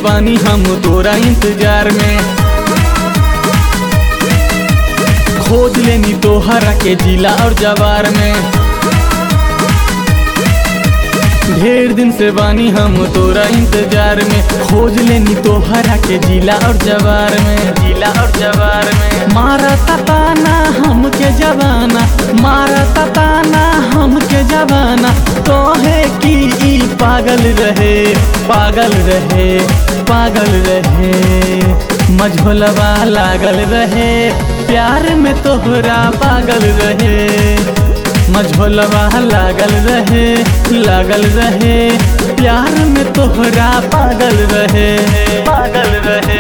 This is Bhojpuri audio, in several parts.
बानी हम तोरा इंतजार में खोज लेनी तोहरा के जिला और जवार में ढेर दिन से बानी हम तोरा इंतजार में खोज लेनी तोहरा के जिला और जवार में जिला और जवार में मारा तताना हमके जवाना मारा तताना हमके जवाना तोहे की ई पागल रहे पागल रहे पागल रहे मझोलवा लागल रहे प्यार में तोहरा पागल रहे मझोलवा लागल रहे लागल रहे प्यार में तोहरा पागल रहे पागल रहे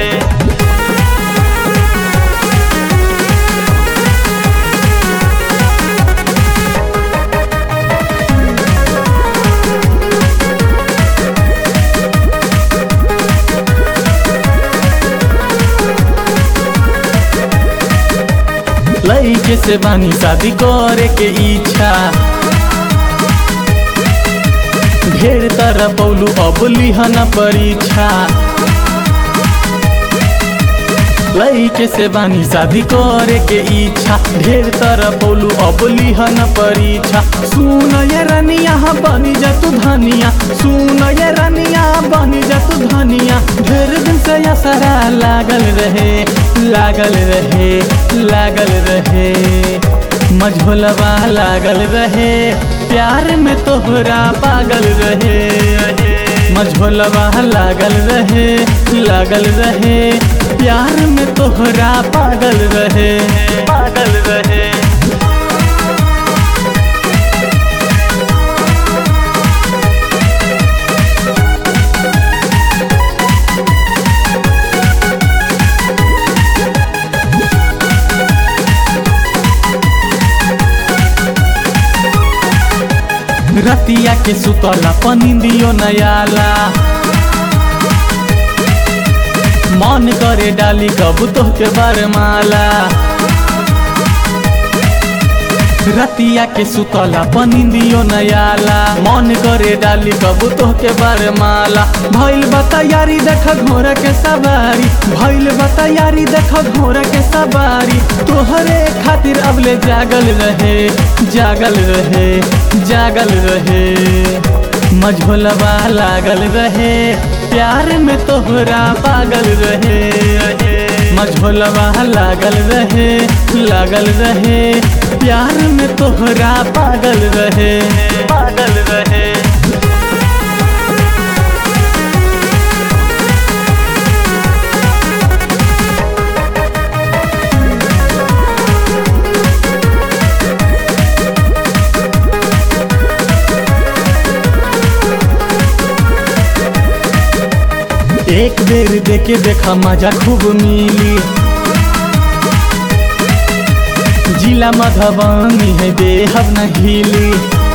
लइके से बानी शादी करे के इच्छा ढेर तरह पौलू अब लिहन परीक्षा लइके से बानी शादी करे के इच्छा ढेर तरह पौलू अब लिहन परीक्षा सुन ये रनिया बनी जा तू धनिया सुन ये रनिया बनी जा तू धनिया ढेर दिन से असरा लागल रहे लागल रहे लागल रहे मझोलवा लागल रहे प्यार में तोहरा पागल रहे मझोलवा लागल रहे लागल रहे प्यार में तोहरा पागल रहे पागल रहे रतिया के सुतला पनिंदियो नयाला मन करे डाली कब तो के बरमाला रतिया के सुतला पनिंदियो नयाला मन करे डाली कब तो के बरमाला भइल बता यारी देख घोड़ा के सवारी भइल बता यारी देख घोड़ा के सवारी तोहरे खातिर अबले जागल रहे जागल रहे जागल रहे मझोलवा लागल रहे प्यार में तोहरा पागल रहे मझोलवा लागल रहे लागल रहे प्यार में तोहरा पागल रहे पागल रहे एक बेर देखे देखा मजा खूब मिली जिला मधुबनी है बेहब न हिली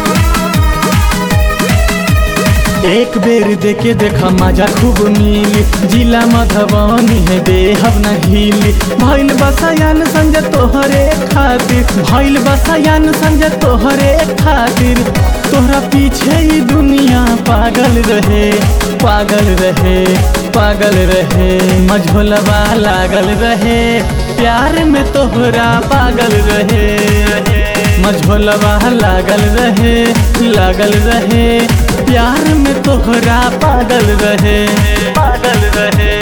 एक बेर देखे देखा मजा खूब मिली जिला मधुबनी है बेहब न हिली भइल बसयान संजय तोहरे खातिर भइल बसयान संजय तोहरे खातिर तोहरा पीछे ही दुनिया पागल रहे पागल रहे पागल रहे मझोलवा लागल रहे प्यार में तोहरा पागल रहे मझोलवा लागल रहे लागल रहे प्यार में तोहरा पागल रहे पागल रहे